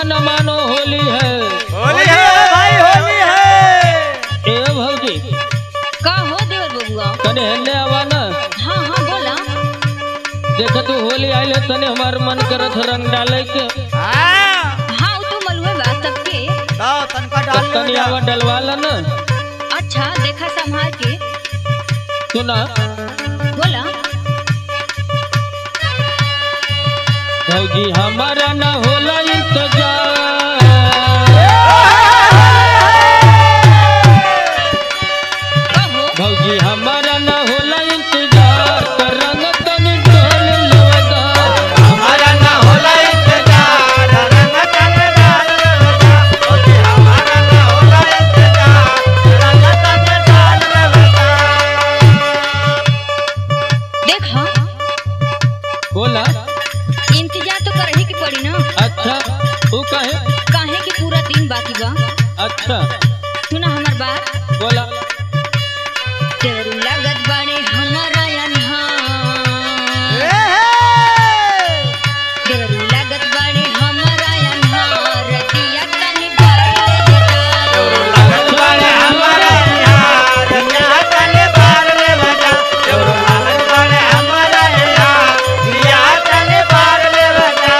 न मानो होली है होली है भाई होली है ए भौजी का हो देवर बबुआ तने हेले आवा न हाँ हाँ बोला देख तू होली आइल है तने हमार मन करत है रंग डाले के हाँ हाँ वो तो मलुए बा सबके तो तनका तो डाल तनी आवा डलवा ला न अच्छा देखा संभाल के सुना बोला भौजी हमारा न होला इंतजार का हो भौजी हमारा न होला इंतजार कर रंग तनी डोल लेवगा हमारा ना होला इंतजार रंग तन डाल लेवता होली हमारा ना होला इंतजार रंग तन डाल लेवता देखा बोला इंतजार तो करही के पड़ी ना अच्छा तू कहे काहे कि पूरा दिन बाकी बा अच्छा सुना हमार बात बोला तेरू लागत बाड़े हमारा अनहार तेरू लागत बाड़े हमारा अनहार दिया तनी बार लगन वाले हमारा यार यहाँ तने बार लेवता जोरो लगन वाले हमारा यार यहाँ तने बार लेवता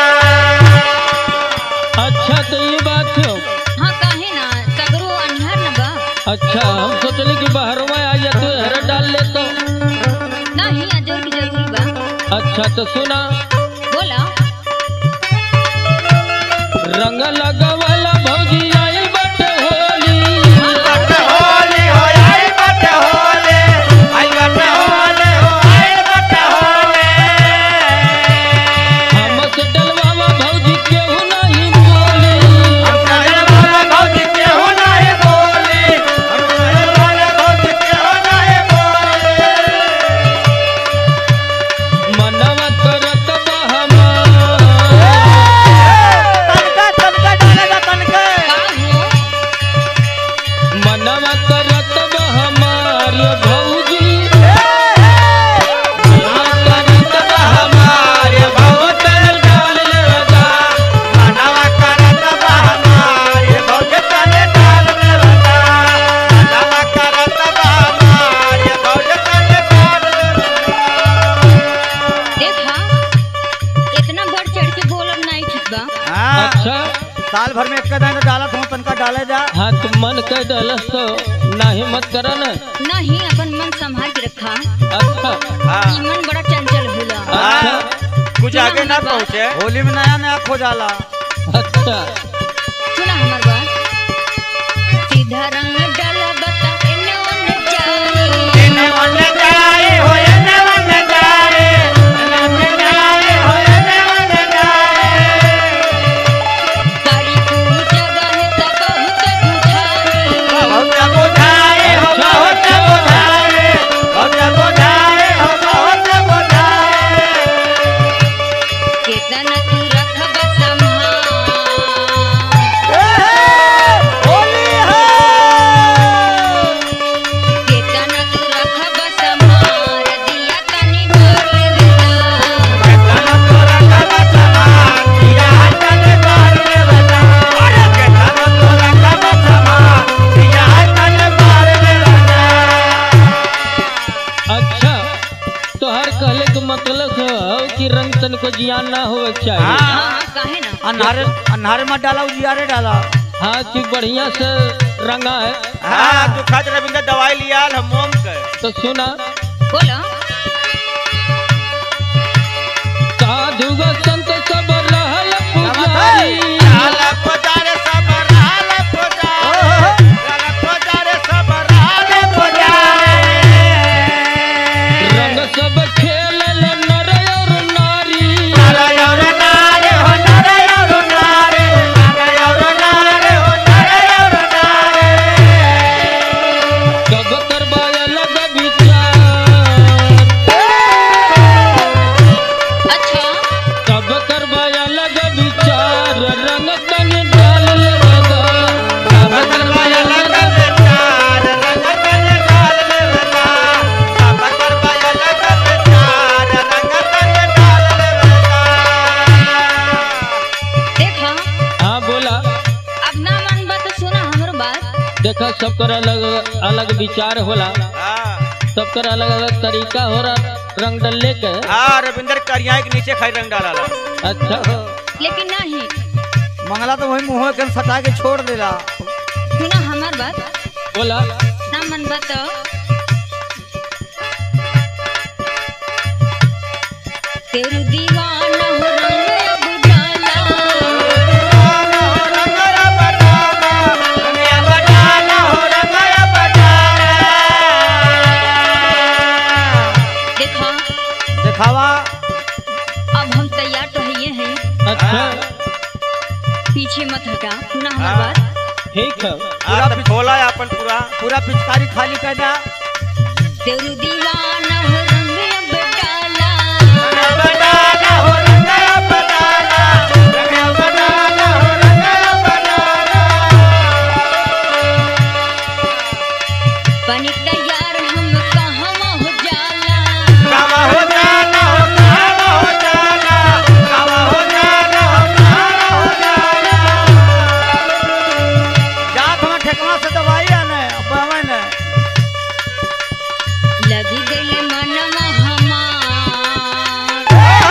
अच्छा तो ये बात है हाँ काहे ना सगरो अनहर न बा अच्छा हम सोचले कि बाहरवा आ जा तू हर डाल ले तो नहीं अजर की जरूरी बा अच्छा तो सुना बोला रंग लगवाला भौजी आइल बाटे होली बट होली हो आई बट होले आई बट होले हो आई बट होले हमसे डलवावा भौजी केहू नहीं बोली हम कहने वाला भौजी के हो ना है बोले हम कहने वाला भौजी के हो ना है बोले मनवा करत बा हमार तनका तनका डालेगा तनका का हो मनवा करत बा हमार ये भौजी मनवा करत बा हमार ये भौजी डाल लेगा मनवा करत बा हमारे भौजी तने डाल लेवता मनवा करत बा हमारे भौजी तने डाल लेवता देखा इतना बढ़ चढ़ के बोलब नहीं ठीक बा हाँ अच्छा साल भर में एक दिन डालत हूँ तनका डाले जा हाँ तो मन कह दलस तो नाही मत करा न नहीं अपन मन संभाल के रखा अच्छा हाँ ई मन बड़ा चंचल होला अच्छा कुछ आगे ना पहुँचे होली में नया नया खो जाला अच्छा सुना हमार बात सीधा रंग डाला बता एने ओने जाई इन्हें वन जाए हो इन्हें वन जाए इन्हें वन जाए हो इन्हें वन जाए गाड़ी को जगह है त बहुत बुझाई बहुत बुझाए हो बहुत बुझाए बहुत बुझाए हो बहुत बुझाए केतन तू रखब संभाल होली है केतन तू रखब संभाल दिया तनी बोल देता केतना तोरा कब समान दिया तने बार में बता अरे केतना तोरा कब समान दिया तने बार में बता अच्छा तो हर कहले के मतलब है कि रंग तन को जियान ना होवे के चाहिए हाँ। हाँ हाँ काहे ना अन्हारे अन्हारे मत डाला उजियारे डाला हाँ कि बढ़िया से रंगा है हाँ तू खाद रविंद्र दवाई लिया हम मोम के तो सुना बोला साधु व संत सब रहल पुजारी राला पुजारे सब राला पुजारे राला पुजारे सब राला पुजारे रंग सब खेलल नर और नारी नारे और नारे हो नारे और नारे नारे और नारे हो नारे और नारे कब करवाया लग विचार अच्छा कब देखा सबकर अलग अलग विचार होला हाँ सबकर अलग अलग तरीका हो रहा रंग डलने के हाँ रविंदर करिया के नीचे खाई रंग डाला अच्छा लेकिन नहीं मंगला तो वही मुंह के सटा के छोड़ देला सुना हमार बात बोला ना मन बात तेरू दीवाना हो रंग अब डाला देखा दिखावा अब हम तैयार तो है ये हैं अच्छा पीछे मत हटा सुना हमार हाँ। बात ठीक है पूरा खोला है अपन पूरा पूरा पिचकारी खाली कर दा तेरू दीवाना हो रंग अब डाला बनी तैयार हम कहवा हो जाला जात में ठेकवा से दवाई आने पावे ने लगी गई मनवा हमार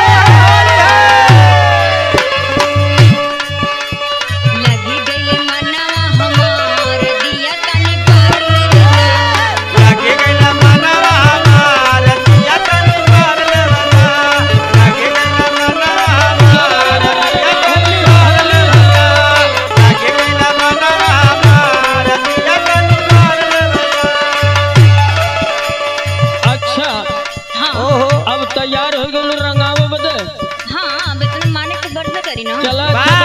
लगी गई मनवा हमार दिया तनी पार लेला अच्छा हाँ ओहो अब तैयार हो गए रंगावे बदे हाँ अब इतना माने के बड़ न करी ना चला बा